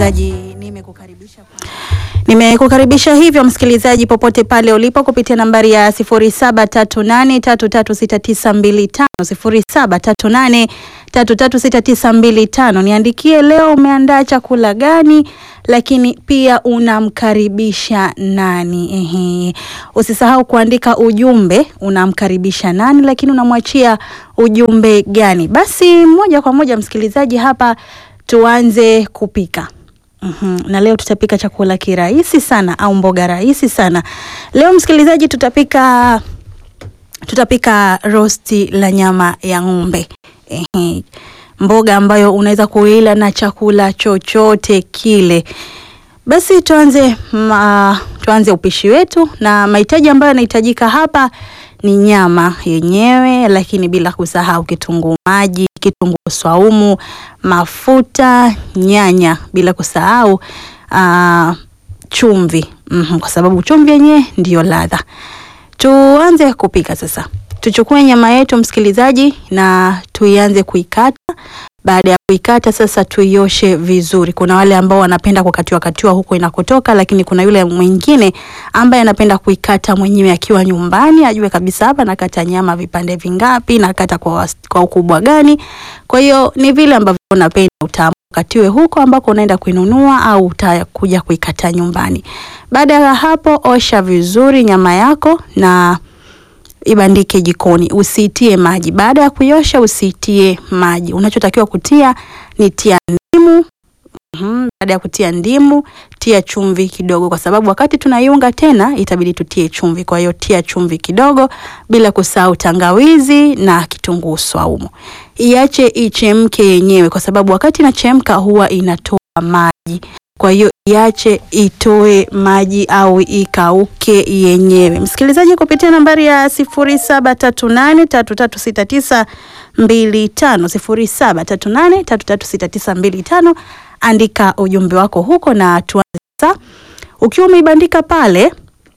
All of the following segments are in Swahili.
msikilizaji, nimekukaribisha nimekukaribisha hivyo msikilizaji, popote pale ulipo kupitia nambari ya 0738336925 0738336925. Niandikie leo umeandaa chakula gani, lakini pia unamkaribisha nani? Ehe, usisahau kuandika ujumbe, unamkaribisha nani, lakini unamwachia ujumbe gani? Basi moja kwa moja msikilizaji, hapa tuanze kupika. Uhum. Na leo tutapika chakula kirahisi sana au mboga rahisi sana. Leo msikilizaji, tutapika tutapika rosti la nyama ya ng'ombe. Ehe. Mboga ambayo unaweza kuila na chakula chochote kile. Basi tuanze ma, tuanze upishi wetu na mahitaji ambayo yanahitajika hapa ni nyama yenyewe, lakini bila kusahau kitunguu maji, kitunguu swaumu, mafuta, nyanya, bila kusahau uh, chumvi mm, kwa sababu chumvi yenyewe ndiyo ladha. Tuanze kupika sasa. Tuchukue nyama yetu msikilizaji, na tuianze kuikata. Baada ya kuikata sasa, tuioshe vizuri. Kuna wale ambao wanapenda kukatiwa katiwa huko inakotoka, lakini kuna yule mwingine ambaye anapenda kuikata mwenyewe akiwa nyumbani, ajue kabisa hapa nakata nyama vipande vingapi, nakata kwa, kwa ukubwa gani. Kwa hiyo ni vile ambavyo unapenda utamu katiwe huko ambako unaenda kuinunua au utakuja kuikata nyumbani. Baada ya hapo, osha vizuri nyama yako na ibandike jikoni, usiitie maji. Baada ya kuiosha, usiitie maji. Unachotakiwa kutia ni tia ndimu. Mm-hmm. Baada ya kutia ndimu, tia chumvi kidogo, kwa sababu wakati tunaiunga tena itabidi tutie chumvi. Kwa hiyo tia chumvi kidogo, bila kusahau tangawizi na kitunguu swaumu. Iache ichemke yenyewe, kwa sababu wakati inachemka huwa inatoa maji. Kwa hiyo iache itoe maji au ikauke yenyewe. Msikilizaji, kupitia nambari ya sifuri saba tatu nane tatu tatu sita tisa mbili tano sifuri saba tatu nane tatu tatu sita tisa mbili tano andika ujumbe wako huko na tuanze sasa. Ukiwa umeibandika pale,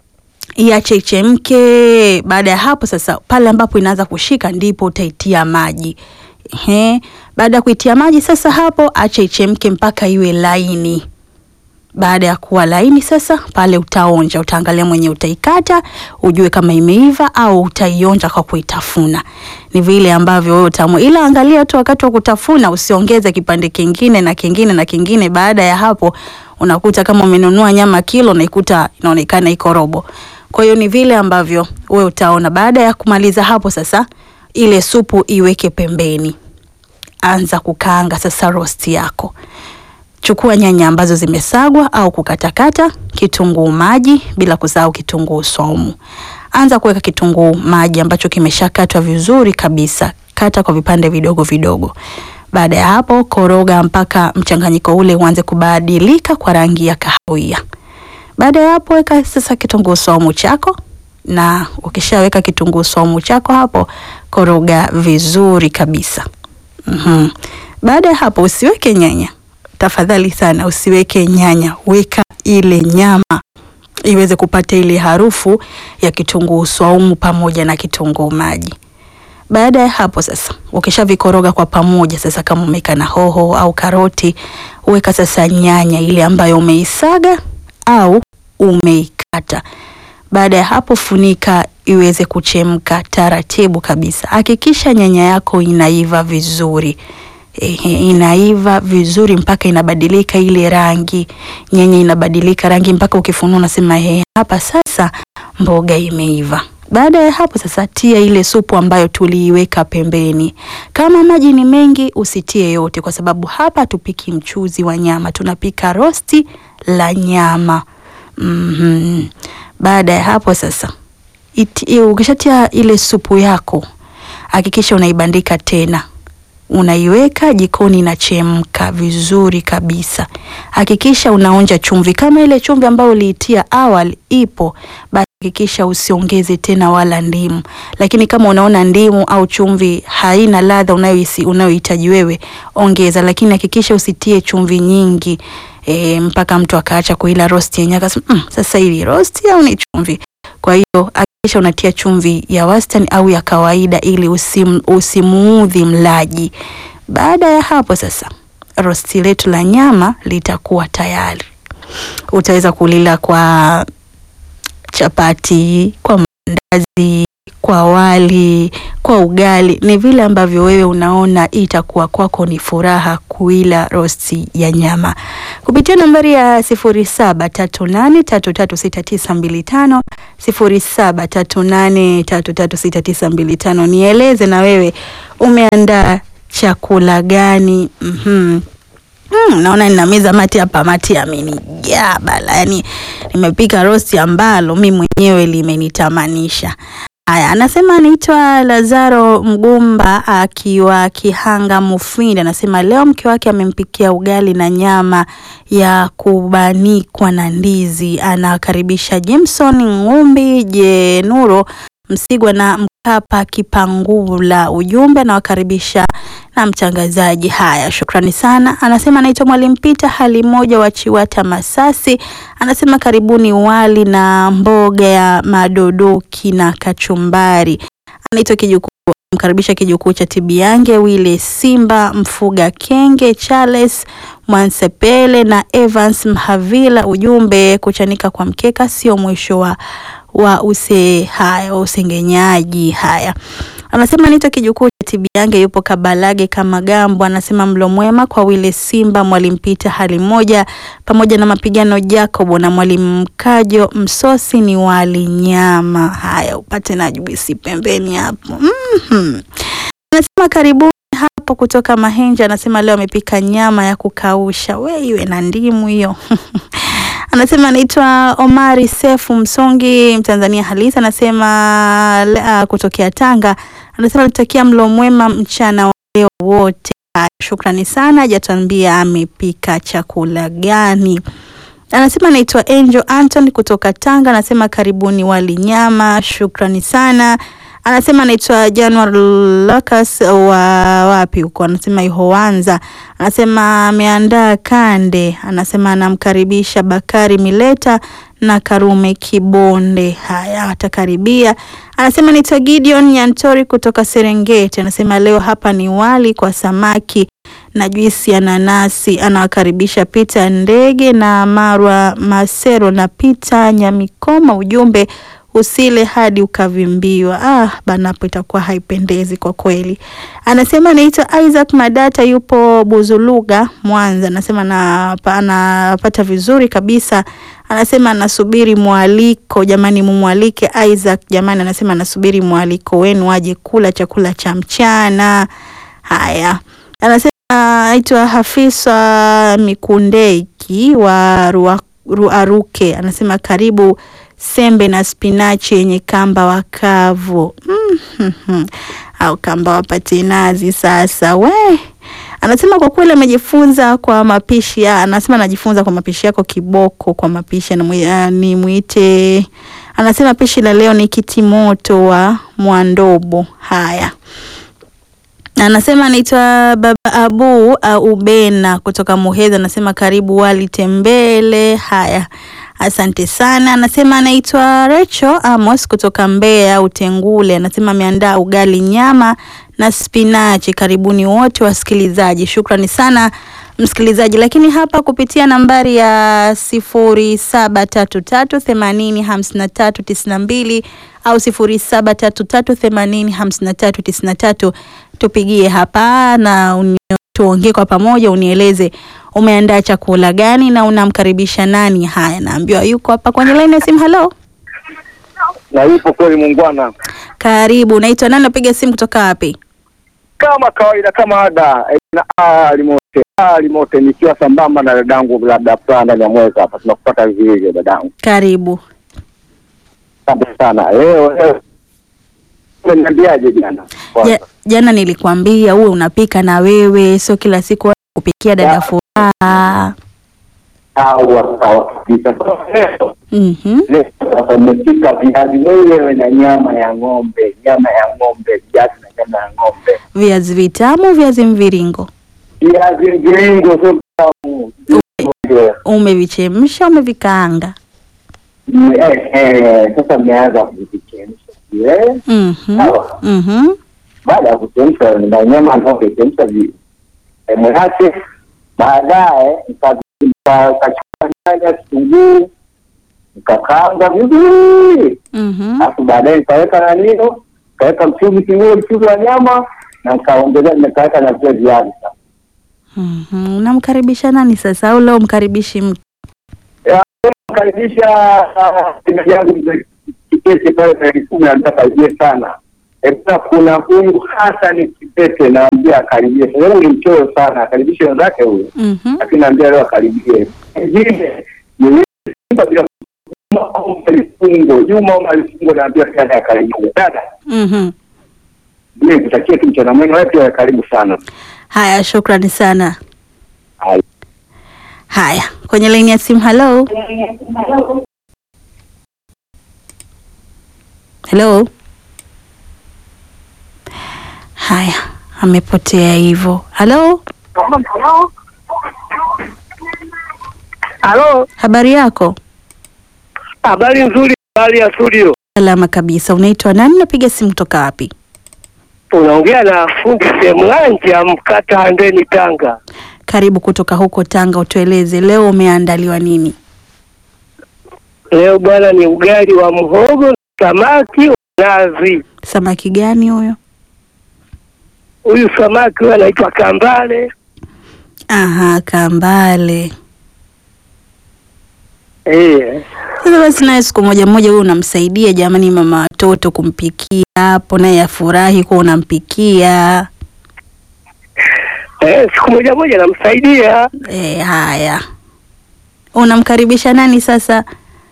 iache ichemke. Baada ya hapo sasa, pale ambapo inaanza kushika ndipo utaitia maji. Ehe, baada ya kuitia maji sasa, hapo acha ichemke mpaka iwe laini. Baada ya kuwa laini sasa, pale utaonja, utaangalia mwenye utaikata ujue kama imeiva au utaionja kwa kuitafuna. Ni vile ambavyo wewe utamu, ila angalia tu wakati wa kutafuna usiongeze kipande kingine na kingine na kingine. Baada ya hapo, unakuta kama umenunua nyama kilo unaikuta inaonekana iko robo. Kwa hiyo ni vile ambavyo wewe utaona. Baada ya kumaliza hapo sasa, ile supu iweke pembeni, anza kukaanga sasa rosti yako. Chukua nyanya ambazo zimesagwa au kukatakata, kitunguu maji, bila kusahau kitunguu swaumu. Anza kuweka kitunguu maji ambacho kimeshakatwa vizuri kabisa, kata kwa vipande vidogo vidogo. Baada ya hapo, koroga mpaka mchanganyiko ule uanze kubadilika kwa rangi ya kahawia. Baada ya hapo, weka sasa kitunguu swaumu chako, na ukishaweka kitunguu swaumu chako hapo, koroga vizuri kabisa. Mhm. Baada ya hapo, usiweke nyanya Tafadhali sana usiweke nyanya, weka ile nyama iweze kupata ile harufu ya kitunguu swaumu pamoja na kitunguu maji. Baada ya hapo sasa, ukishavikoroga kwa pamoja sasa, kama umeweka na hoho au karoti, weka sasa nyanya ile ambayo umeisaga au umeikata. Baada ya hapo, funika iweze kuchemka taratibu kabisa. Hakikisha nyanya yako inaiva vizuri. Ehe, inaiva vizuri mpaka inabadilika ile rangi, nyanya inabadilika rangi mpaka ukifunua unasema he, hapa sasa mboga imeiva. Baada ya hapo sasa, tia ile supu ambayo tuliiweka pembeni. Kama maji ni mengi, usitie yote, kwa sababu hapa tupiki mchuzi wa nyama, tunapika rosti la nyama. Mm-hmm. Baada ya hapo sasa, ukishatia ile supu yako, hakikisha unaibandika tena unaiweka jikoni, inachemka vizuri kabisa. Hakikisha unaonja chumvi, kama ile chumvi ambayo uliitia awali ipo, basi hakikisha usiongeze tena wala ndimu. Lakini kama unaona ndimu au chumvi haina ladha unayohisi unayohitaji wewe, ongeza, lakini hakikisha usitie chumvi nyingi e, mpaka mtu akaacha kuila rosti yenyewe akasema mm, sasa hili rosti au ni chumvi? Kwa hiyo hakikisha unatia chumvi ya wastani au ya kawaida ili usim, usimuudhi mlaji. Baada ya hapo sasa, rosti letu la nyama litakuwa tayari. Utaweza kulila kwa chapati, kwa mandazi, kwa wali, kwa ugali, ni vile ambavyo wewe unaona itakuwa kwako ni furaha kuila rosti ya nyama kupitia nambari ya sifuri saba tatu nane tatu tatu sita tisa mbili tano sifuri saba tatu nane tatu tatu sita tisa mbili tano. Nieleze na wewe umeandaa chakula gani? mm-hmm. Mm, naona nina meza mati hapa, mati amenijaa bala, yani nimepika rosti ambalo mi mwenyewe limenitamanisha. Haya, anasema anaitwa Lazaro Mgumba akiwa Kihanga Mufindi, anasema leo mke wake amempikia ugali na nyama ya kubanikwa na ndizi. Anakaribisha Jimson Ngumbi Jenuro Msigwa na Mkapa Kipangula. Ujumbe anawakaribisha na mtangazaji. Haya, shukrani sana. Anasema anaitwa Mwalimu Pita hali moja wa Chiwata Masasi, anasema karibuni wali na mboga ya madodoki na kachumbari. Anaitwa Kijukuu, mkaribisha Kijukuu cha Tibiange, Wile Simba, Mfuga Kenge, Charles Mwansepele na Evans Mhavila. Ujumbe kuchanika kwa mkeka sio mwisho wa wa use haya wa usengenyaji. Haya, anasema anaitwa Kijukuu cha Tibiange, yupo Kabalage kama Gambo. Anasema mlo mwema kwa Wile Simba, Mwalimu Pita hali moja, pamoja na mapigano Jacobo na Mwalimu Mkajo. Msosi ni wali nyama. Haya, upate na juisi pembeni hapo. mm-hmm. Anasema karibuni hapo kutoka Mahenja. Anasema leo amepika nyama ya kukausha, we iwe na ndimu hiyo anasema anaitwa Omari Sefu Msongi, Mtanzania halisi. Anasema uh, kutokea Tanga. Anasema alitakia mlo mwema mchana wa leo wote. Shukrani sana, hajatuambia amepika chakula gani. Anasema anaitwa Angel Anton kutoka Tanga. Anasema karibuni wali nyama, shukrani sana. Anasema anaitwa Januar Lucas wa wapi huko, anasema Ihoanza. Anasema ameandaa kande. Anasema anamkaribisha Bakari Mileta na Karume Kibonde. Haya, atakaribia. Anasema anaitwa Gideon Nyantori kutoka Serengeti. Anasema leo hapa ni wali kwa samaki na juisi ya nanasi. Anawakaribisha Pita Ndege na Marwa Masero na Pita Nyamikoma. Ujumbe usile hadi ukavimbiwa. Ah, banapo itakuwa haipendezi kwa kweli. Anasema anaitwa Isaac Madata, yupo Buzuluga, Mwanza. Anasema anapata vizuri kabisa. Anasema anasubiri mwaliko, jamani, mumwalike Isaac jamani. Anasema anasubiri mwaliko wenu aje kula chakula cha mchana. Haya, anasema anaitwa Hafisa Mikundeki wa Ruaruke. Anasema karibu sembe na spinachi yenye kamba wakavu mm-hmm. au kamba wapatinazi. Sasa we anasema kwa kweli amejifunza kwa mapishi ya, anasema anajifunza kwa mapishi yako kiboko kwa mapishi ni mwite. Anasema pishi la leo ni kitimoto wa Mwandobo. Haya, anasema anaitwa Baba Abu au Ubena kutoka Muheza. Anasema karibu wali tembele. Haya, Asante sana. Anasema anaitwa Recho Amos kutoka Mbeya Utengule. Anasema ameandaa ugali nyama na spinachi. Karibuni wote wasikilizaji, shukrani sana msikilizaji. Lakini hapa kupitia nambari ya sifuri saba tatu tatu themanini hamsini na tatu tisini na mbili au sifuri saba tatu tatu themanini hamsini na tatu tisini na tatu tupigie hapa na tuongee kwa pamoja, unieleze umeandaa chakula gani na unamkaribisha nani? Haya, naambiwa yuko hapa kwenye line ya simu. Halo, na ipo kweli, muungwana. Karibu, unaitwa nani? Napiga simu kutoka wapi? Kama kawaida, kama ada na alimote alimote, nikiwa sambamba na dadangu labda fulani ndani ya mwezi hapa, tunakupata vizuri dadangu. Karibu. Asante sana. Leo leo umeniambiaje jana? Ja, jana nilikwambia uwe unapika na wewe, sio kila siku kupikia dada furaha. Mhm. Umepika viazi wewe na nyama ya ng'ombe, nyama ya ng'ombe, viazi na nyama ya ng'ombe, Viazi vitamu, viazi mviringo viazi mviringo, sio vitamu. umevichemsha, umevikaanga? Eh, eh, Sasa mmeanza kuvichemsha vile. Mhm. Sawa. Mhm. Baada ya kuchemsha na nyama ng'ombe, chemsha vi- sehemu yake, Baadaye nika- nika- nikachukua nyanya, kitunguu, nikakaanga vizuri, Mhm. alafu baadaye nikaweka na nino, nikaweka mchuzi kidogo, mchuzi wa nyama na nikaongezea, nikaweka na vile viazi sasa. Mhm. Unamkaribisha nani sasa au leo mkaribishi mtu? karibisha timu yangu mzee Kipete pale tarehe kumi na tisa karibie sana. Ebna, kuna huyu Hassan Kipete naambia akaribie. Sasa yeye ni mchoyo sana, akaribishe wenzake huyu, Mhm. lakini naambia leo akaribie. Ingine ni yule Simba bila Juma Omar Alifungo, Juma Omar Alifungo naambia pia naye akaribie. Dada, Mhm. mimi nikutakia tu mchana mwema, wewe pia karibu sana. Haya, shukrani sana. Haya. Haya, kwenye laini ya simu. Hello, hello. Haya, amepotea hivyo. Hello, Halo, habari yako? habari nzuri, habari ya studio. Salama kabisa. Unaitwa nani? Napiga simu kutoka wapi? Unaongea na fundi Semlanja, mkata Handeni, Tanga. Karibu kutoka huko Tanga, utueleze leo umeandaliwa nini? Leo bwana ni ugali wa mhogo na samaki wa nazi. Samaki gani huyo? Huyu samaki huyu anaitwa kambale. Aha, kambale. Eh, Sasa basi, naye siku moja moja wewe unamsaidia jamani, mama watoto kumpikia hapo, naye afurahi kuwa unampikia. eh, siku moja moja namsaidia E, haya, unamkaribisha nani sasa?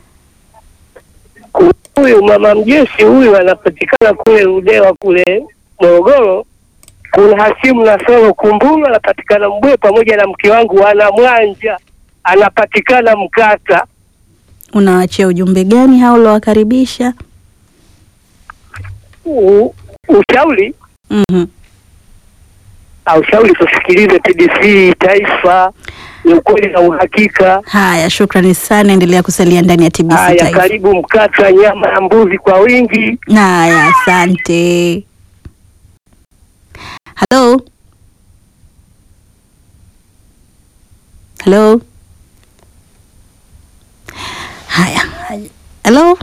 huyu mama mjeshi huyu, anapatikana kule Ludewa kule Morogoro. Kuna Hasimu Nasoro Kumbulu anapatikana Mbwe, pamoja na mke wangu wana Mwanja anapatikana Mkata. Unawachia ujumbe gani hao uliowakaribisha? U- Ushauri Mhm. au ushauri, tusikilize TBC Taifa, ni ukweli na uhakika. Haya, shukrani sana, endelea kusalia ndani ya TBC Haya, Taifa. karibu Mkata, nyama ya mbuzi kwa wingi. Haya, asante. Halo, halo. Haya, halo.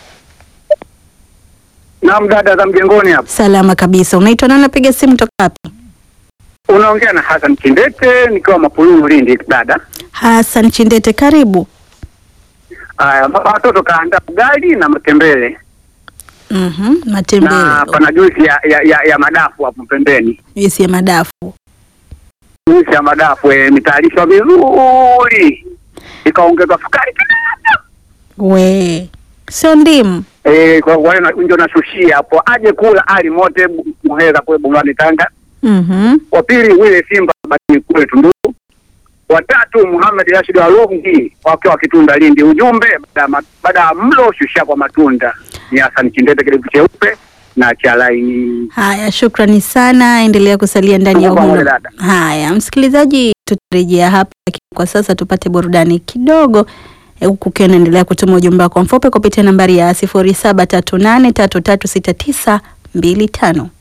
Naam, dada za mjengoni hapa. Salama kabisa. Unaitwa nani? Napiga simu toka wapi? Unaongea na Hassan Kindete nikiwa Mapululu Lindi, dada. Hassan Chindete, karibu. Haya, baba watoto kaandaa ugali na matembele Mhm, matembele. na pana juisi ya, ya, ya, ya madafu hapo pembeni. Juisi ya madafu. Juisi ya madafu eh, imetayarishwa vizuri, ikaongezwa sukari kidogo We, sio ndimu. eh, kwa kwa hiyo na- ndio nashushia hapo, aje kula ali mote Bu- Muheza kule Bungani Tanga. Mhm. Wa pili Wile Simba basi kule Tunduru. Watatu Muhammad Rashid Walungi wakiwa Kitunda Lindi. Ujumbe baada ya ma- baada ya mlo shushia kwa matunda. Ni Hassan Kindete kidevu cheupe na cha laini. Haya, shukrani sana, endelea kusalia ndani ya Tuko pamoja, Uhuru. dada. Haya, msikilizaji, tutarejea hapa, lakini kwa sasa tupate burudani kidogo, eh, huku ukiwa unaendelea kutuma ujumbe wako mfupi kupitia nambari ya sifuri saba tatu nane tatu tatu sita tisa mbili tano.